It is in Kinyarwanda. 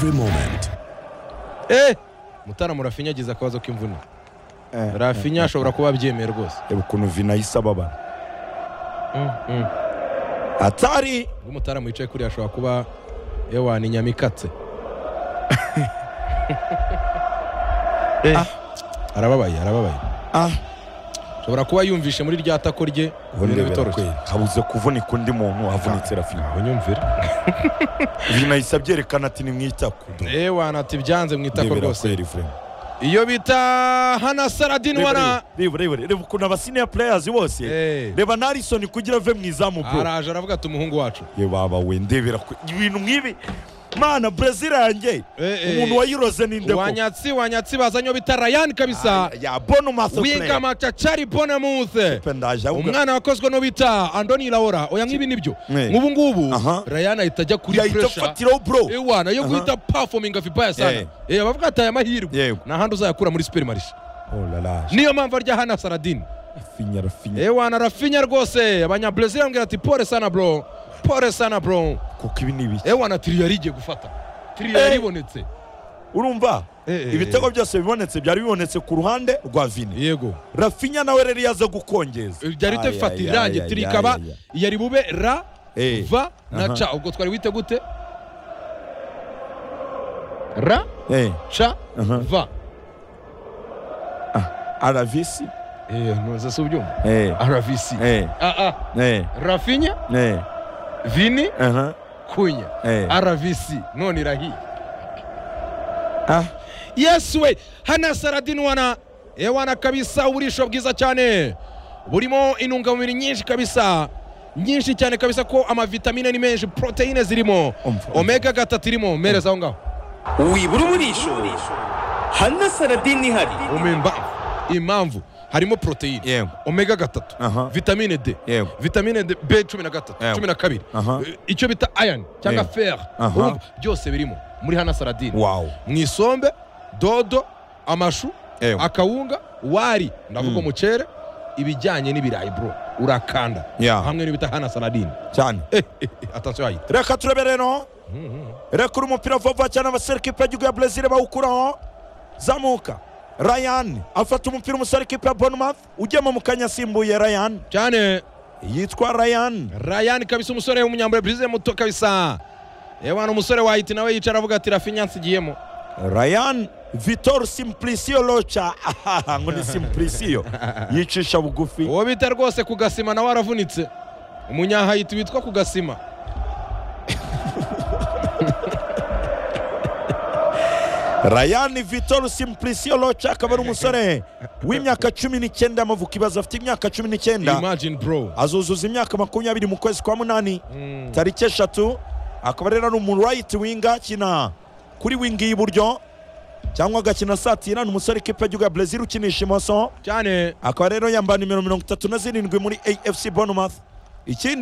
every moment. mutara murafinya agize akabazo k'imvune Eh, rafinya ashobora kuba abyemeye rwose reba ukuntu vina yahise ababara atari ubwo umutaramu wicaye kuriya ashobora kuba ewani inyama ikatse Eh, arababaye arababaye ah ashobora kuba yumvishe muri rya tako rye ubu ibintu ndebera bitoroshye kweri habuze kuvunika undi muntu havunitse rafinya unyumvire vina yahise abyerekana ati ni mu itako ewani ati byanze mu itako ndebera rwose kweri vrema iyo bita hana saradini Reba, wana reba reba reba, reba ukuntu abasiniya pureyasi bose Eh, reba narisoni kugira ave mu izamu bro araje aravuga ati umuhungu wacu reba we ndebera kwe ibintu nk'ibi mana brezil yanjye Eh, eh. umuntu wayiroze ni ndeko wanyatsi wanyatsi bazanye uwo bita rayani kabisa ya bono maso wiga player macacari bonamuse Pe ndaje ahubwo umwana wakozwe no bita andoni laora oya nk'ibi nibyo Eh. nk'ubu ngubu Aha. rayani ahita ajya kuri yahita puresha afatiraho bro ewa nayo Aha. guhita performing afibaya sana Eh. eh bavuga ati aya mahirwe Yego. nahandi uzayakura muri superimarishe oh la la niyo mpamvu arya hana saradini rafinya rafinya ewa na rafinya rwose abanyabrezil bambwira ati pole sana bro pole sana bro kuko ibi ni ibiki ewa na tiriyo yari igiye gufata tiriyo Eh. yari ibonetse urumva Eh, eh, ibitego byose bibonetse byari bibonetse ku ruhande rwa vini yego rafinya nawe rero yaza gukongeza byari Ay, bifata ay, irangi ay, tiri ay, ikaba ay, ay. yari bube ra Eh. va na Aha. ca ubwo twari wite gute ra eh ca aha. va aravisi ntuze si ubyumva eh ravisi eh aa eh rafinya eh vini aha kunya eh ravisi none irahiye ah yesu we hana saradini wana ewana kabisa uburisho bwiza cyane burimo intungamubiri nyinshi kabisa nyinshi cyane kabisa ko amavitamine ni menshi poroteyine zirimo Umva, umva. omega gatatu irimo mereza aho ngaho wibura uburisho hana saradini ihari umemba impamvu harimo poroteyine Yego. omega gatatu Aha. vitamine d Yego. vitamine d b cumi na gatatu Yego. cumi na kabiri Aha. Eh, icyo bita iron cyangwa Yego. fer Aha. urumva byose birimo muri hana saradini wow mu isombe dodo amashu Ewe. akawunga wari ndavuga umucere ibijyanye n'ibirayi bro urakanda Yeah. hamwe n'ibita hana saladini cyane atasiyo yahita reka turebe rero reka uri umupira vuba cyane abasore kipe y'igihugu ya brezil bawukuraho zamuka ryan afata umupira umusore kipe ya bournemouth ugema mu kanya asimbuye ryan cyane yitwa ryan ryan kabisa umusore w'umunyambure brise muto kabisa yewe ni umusore wahita nawe yicara avuga ati rafinya nsigiyemo ryan vitor simplicio locha Ahaha, ngo ni simplicio yicisha bugufi uwo bita rwose kugasima nawe aravunitse umunyahayiti witwa kugasima ryan vitor simplicio locha akaba ari umusore w'imyaka cumi n'icyenda y'amavuko ibaza afite imyaka cumi n'icyenda imagine bro azuzuza imyaka makumyabiri mu kwezi kwa munani tariki eshatu akaba rero ari umu right wing akina kuri wing y'iburyo cyangwa agakina satira ni umusore kipe y'igihugu ya brezil ukinisha imoso cyane akaba rero yambaye nimero mirongo itatu na zirindwi muri afc bournemouth ikindi